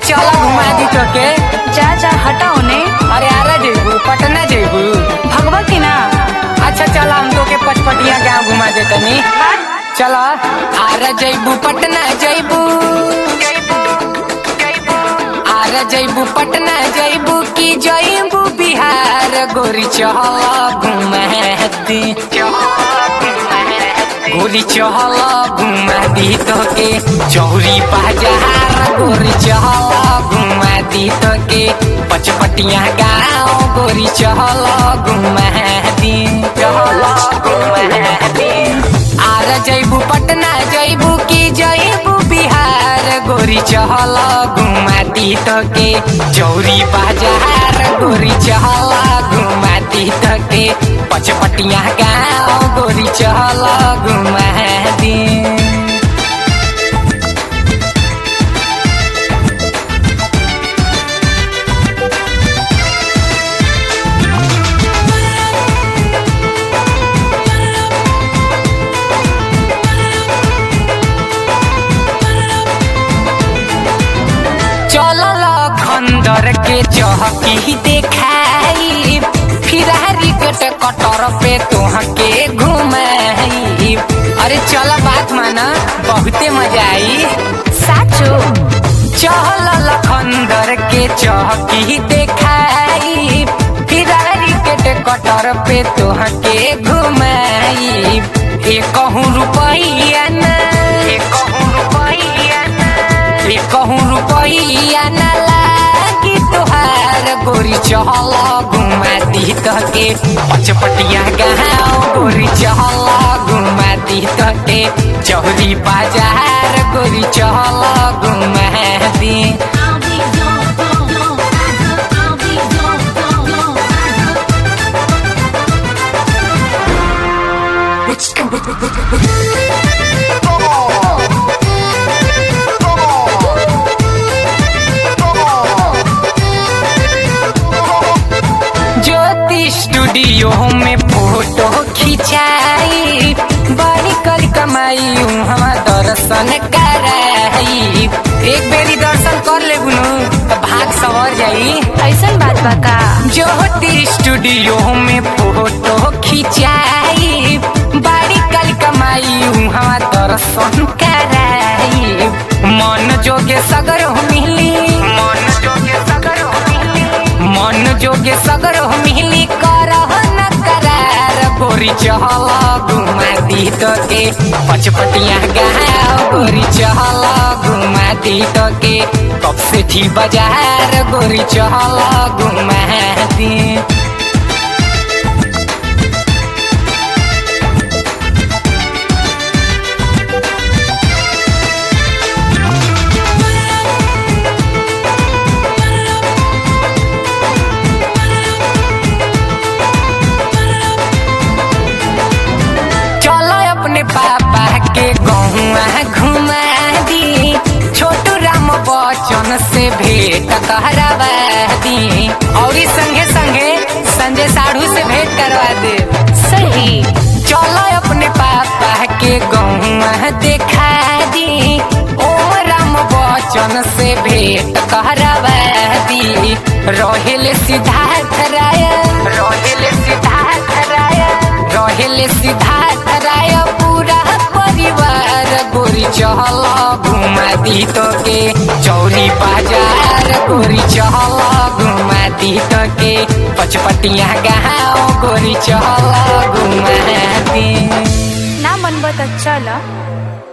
चला घुमा दी तो के जा जा हटाओ ने अरे आरा जेबू पटना जेबू भगवा की ना अच्छा चला हम तो के पचपटिया गाँव घुमा दे तनी चला आरा जैबू पटना जैबू आरा जैबू पटना जैबू की जैबू बिहार गोरी चहल घुमा दी गोरी चहल घुमा दी तो के चौरी बाजार गोरी चहल घुमा दी तो के पचपटिया गाँव गोरी चहल घुमा दी चहल घुमा दी आर जैबू पटना जैबू की जैबू बिहार गोरी चहल घुमा दी तो के चौरी बाजार गोरी चहल घुमा दी तो के पचपटिया गाँव गोरी चहल घुमा दी चलल खंडर के चहकी देखाई फिरारी के कटर पे तोहके घुमाई अरे चल बात माना बहुते मजा आई साचो चलल खंडर के चहकी देखाई फिरारी के कटर पे तोहके घुमाई एक रुपैया ना एक रुपैया ना कहूँ रुपैया न लागी तोहार गोरी चहल घुमा दी तके पचपटिया गाँव गोरी चहल घुमा दी तके चौरी बाजार गोरी चहल घुमा दी I'll be your, your, your rider. I'll be your, your, your rider. Jyoti studio में फोटो खिंचाई बड़ी कल कमाई हम दर्शन कराई एक बेरी दर्शन कर ले तो भाग सवर जाई ऐसन बात बा का ज्योति स्टूडियो में फोटो खिंचाई बड़ी कल कमाई हम दर्शन कराई मन जोगे सगर मिली मन जोगे सगर मिली मन जोगे सगर मिली करह न करार गोरी चहल घुमा दी तो के पचपटिया गाँव गोरी चहल घुमा दी तो के कब से थी बाजार गोरी चहल घुमा दी चलो अपने पापा के गहुआ घुमा दी छोटू राम बच्चन से भेंट करवा दी और ई संगे संगे संजय साढ़ू से भेंट करवा दे सही चलो अपने पापा के गहुआ देखा दी ओम राम बच्चन से भेंट करवा दी रोहिल सिद्धार्थ राय रोहिल सिद्धार्थ राय रोहिल सिद्धार्थ राय पूरा परिवार गोरी चहल घुमा दी तो के चौरी बाजार गोरी चहल घुमा दी तो के पचपटिया गाँव गोरी चहल घुमा दी ना मन बत चल